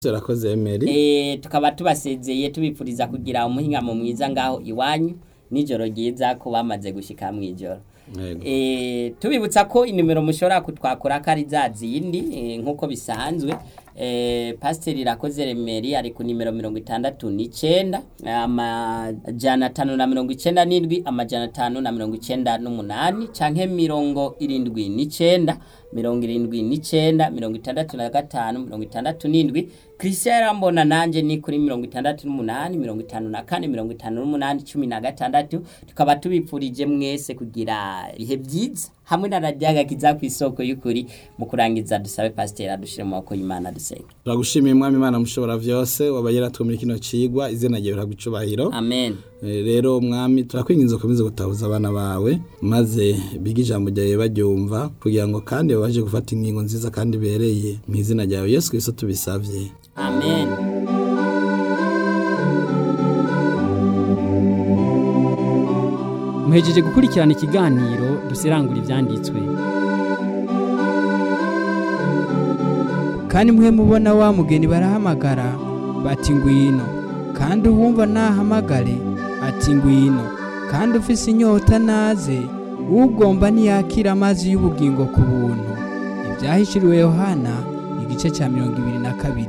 Urakoze Emery. Eh, tukaba tubasezeye tubipfuriza kugira umuhingamo mwiza ngaho iwanyu nijoro ryiza ko bamaze gushika mw'ijoro Yego. Eh, tubibutsa ko inimero mushobora kutwakura ko ari za zindi eh, nk'uko bisanzwe eh, pasiteri irakoze remeri ari ku nimero mirongo itandatu n'icenda amajana atanu na mirongo icenda n'indwi amajana atanu na mirongo icenda n'umunani canke mirongo irindwi n'icenda mirongo irindwi n'icenda mirongo itandatu na gatanu mirongo itandatu n'indwi christian yarambona nanje ni kuri mirongo itandatu n'umunani mirongo itanu na kane mirongo itanu n'umunani cumi na gatandatu tukaba tubipfurije mwese kugira ibihe vyiza hamwe na radiyaga kiza ku isoko y'ukuri mu kurangiza dusabe pasiteri adushire mu maboko y'imana dusenga Turagushimiye mwami Imana mushobora vyose wabayera two muri kino cigwa izina ryawe riragucubahiro. amen Eh, rero mwami turakwinginze ukomeze gutahuza abana bawe maze bige ijambo ryawe baryumva kugira ngo kandi babashe gufata ingingo nziza kandi ibereye mu izina ryawe Yesu Kristo tubisavye. amen muhejeje gukurikirana ikiganiro dusirangura ibyanditswe kandi mwe mubona wa mugeni barahamagara bati ngwino kandi uwumva nahamagare ati ngwino kandi ufise inyota naze ugomba ntiyakira amazi y'ubugingo ku buntu ibyahishuriwe yohana igice cya mirongo ibiri na kabiri